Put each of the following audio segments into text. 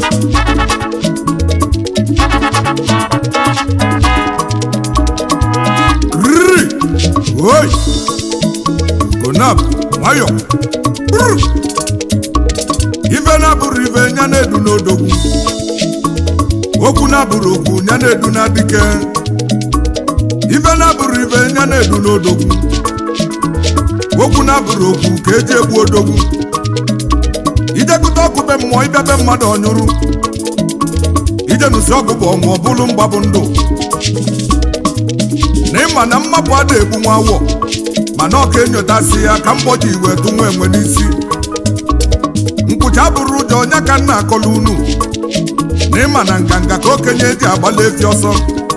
riri oi konab nwayọ Brr. ife na-abụrụ ife nya na-edu n'odogwu okwu na-abụrụ okwu nya na-edu na dike ife na-abụrụ ife nya na-edu n'odogwu okwu na-abụrụ okwu ka eji egbu odogwu ijekụta ọkụ be mmụọ ịbịa be mmadụ ọnyụrụ ije nụsi ọgụ bụ ọnwụ ọ bụrụ mgbabụ ndụ na ịma na mmapụ ada egbu nwa awọ mana ọ ka enyotasị ya ka mgbọji iwe tụ nwa enwe n'isi nkwụcha bụrụ ụjọ onye ka nna akọla unu na ịma na nganga ka okenye eji agbala efi ọsọ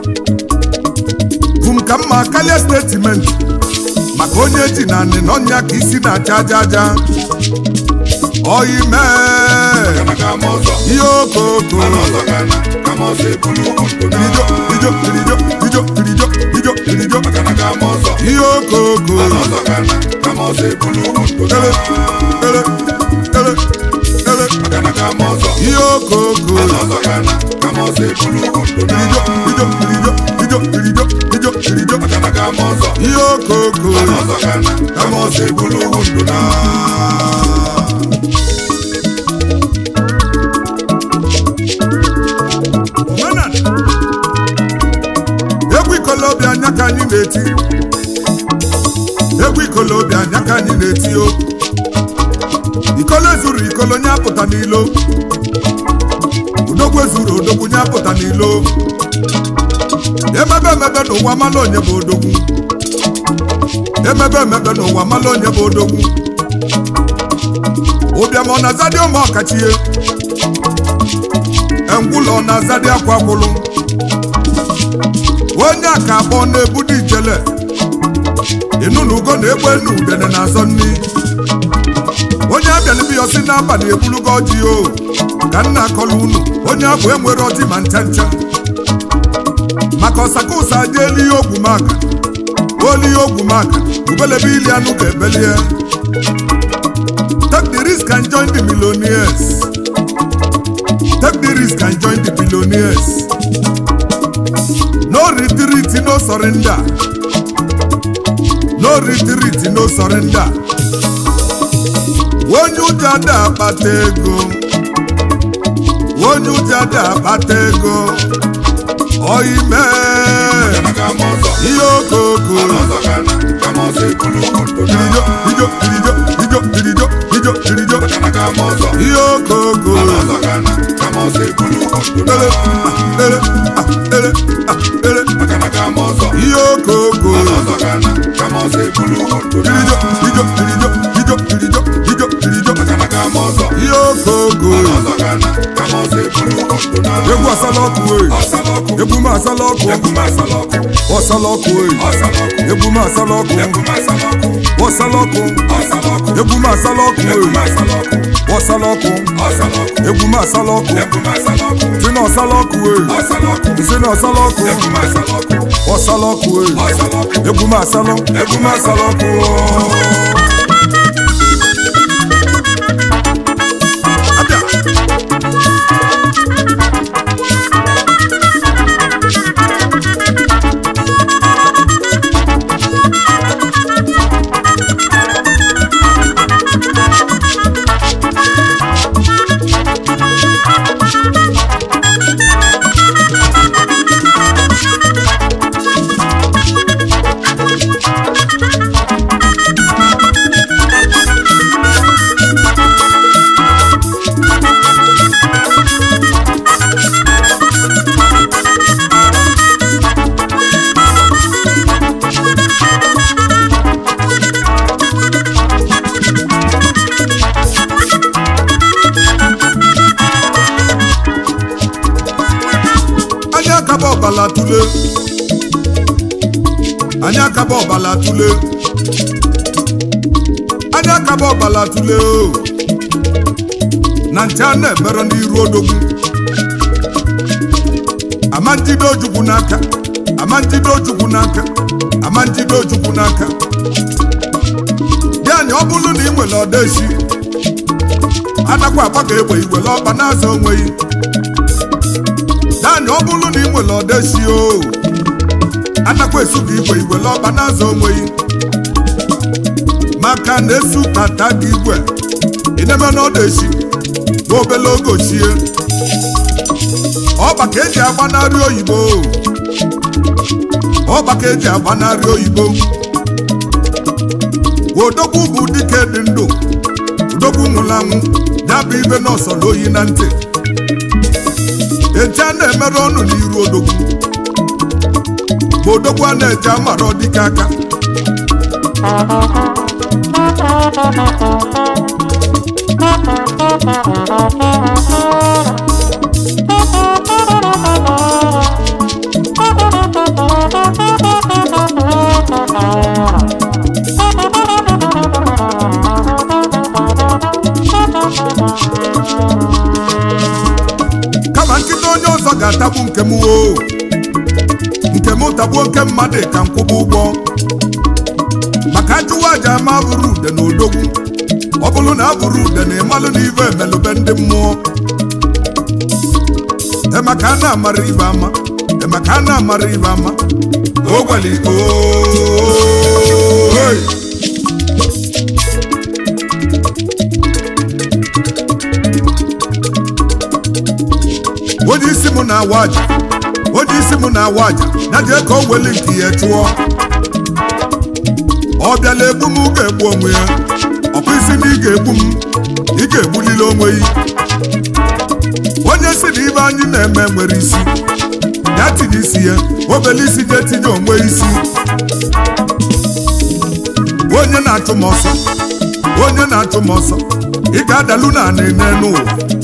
bụ m ka mma karịa stetimenti maka onye ji na anị na ọnya ka isi na-acha aja aja oyi mee ihe okoko irijo irijo irijo irijo irijo irijo irijo ihe okoko ele ele ele ele ihe okoko irijo irijo irijo irijo irijo irijo irijo ihe okoko omenala egwu ikolobịa anya ka anyị na-eti egwu ikolobịa anya ka anyị na-eti o ikolo zuru ikolo nye apụta n'ilo odogwu ezuru odogwu nye apụta n'ilo emebe emebe n'ụwa mala onye bụ odogwu emebe emebe n'ụwa mala onye bụ odogwu ụbịam ọ na-azadị ụmụ ọkachie engwụlọ ọ na-azadị akwa gwụlụ onye a ka abụọ na-ebudo ijele ịnụ na ugo na-egbe enu udene na-azọ nni onye abịalibiya si n'abalị ebulugo ọjị o ka nna akọla unu onye abụ enwere ọjị ma ncha ncha maka ọsaka ụsa aja eli ihe ogwu maka oli ihe ogwu maka ubelebe ili anụ ga-ebelie take the risk and join the millionaires take the risk and join the billionaires no retreat no surrender no retreat no surrender onye ụjọ ada akpata ego onye ụjọ ada akpata ego oime ihe okoko irijo irijo irijo irijo irijo irijo irijo ihe okoko ele ah, ele ah, ele ah, ele ihe okoko irijo irijo irijo irijo irijo irijo irijo ihe okoko egwu asala ọkụ wee egwu m asala ọkụ ọsala ọkụ wee egwu m asala ọkụ ọsala ọkụ egwu m asala ọkụ wee ọsala ọkụ egwu m asala ọkụ si na ọsala ọkụ wee si na ọsala ọkụ ọsala ọkụ wee egwu m asala egwu m asala ọkụ abịa anyị akaba ọbala tule anyị akaba ọbala tule anyị akaba ọbala tule o na nche a na-ebere n'iru odogwu ama njide ojukwu n'aka ama njide ojukwu n'aka ama njide ojukwu n'aka bịa anyị ọ bụrụ na ị nwere ọdeshi adakwa akpa ka egbe igwele ọkpa na-azụ onweghị naanị ọ bụrụ na ị nwere ọdeshi o adakwa esu ka igwe igwele ọkpa na-azụ onweghị maka na esu tata gị igwe ịneme na ọdeshi nwa obele oge ochie ọkpa ka eji agbanarị oyibo ọkpa ka eji agbanarị oyibo odogwu bụ dike dị ndụ odogwu nwụrụ anwụ ya bụ ibe n'ọsọrọ oyi na ntị eji a na-emerụ ọnụ n'iru odogwu ma odogwu a na-eji amara ọdịka aka kama nkịta onye ọzọ ga-atagbu nke m o nke m tagbuo nke mmadụ ka m kwụba ụgwọ maka ajụwa aja ama bụrụ ude na odogwu ọ bụrụ na abụrụ ude na ịmalụ na ive emelụbe ndị mmụọ emaka a na-amara ibe ama emaka a na-amara ibe ama ogwali ooo onye isi m na-awa aja onye isi m na-awa aja ya jee ka o weli nke ya chụọ ọ bịala egbu m ga-egbu onwe ya ọkwa isi na ị ga-egbu m ị ga-egbulili onwe ya onye si na ibe anyị na-eme nwere isi ya tinye isi ya obele isi ga etinye onwe isi onye na-achụ m ọsọ onye na-achụ m ọsọ ị ga-adalu na anị n'ụwa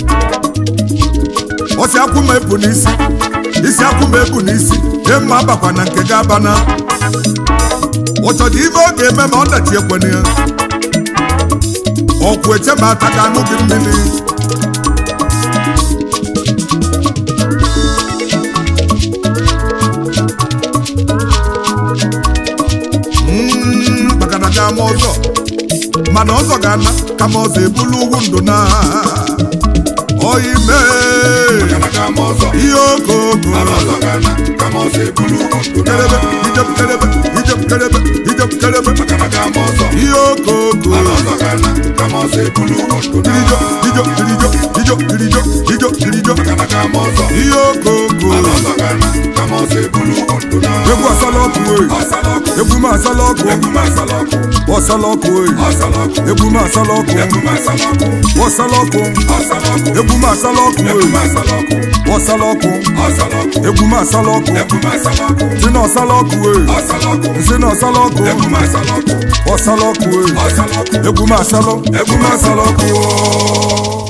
ọsị akwụ m ebu n'isi isi akwụ m ebu n'isi nye mma abakwa na nke ga-abana ụchọdụ ibe ọ ga-eme ma ọ dachi ekwene ya ọkwụ eche ma ata ga anụ gị mmiri Mm, maka na ga-ama ọzọ mana ọzọ ga-ana kama ọzọ ebulu ugwu ndụ na oyi mee ihe okoko kelebe ijem kelebe ijem kelebe ijem kelebe ihe okoko kirijo ijo kirijo ijo kirijo ijo kirijo ihe okoko egwu asala ọkụ oyi egwu m asala ọkụ ọsala ọkụ oyi egwu m asala ọkụ ọsala ọkụ egwu m asala ọkụ oyi ọsala ọkụ egwu m asala ọkụ si na ọsala ọkụ oyi si na ọsala ọkụ ọsala ọkụ oyi egwu m asala egwu m asala ọkụ oyi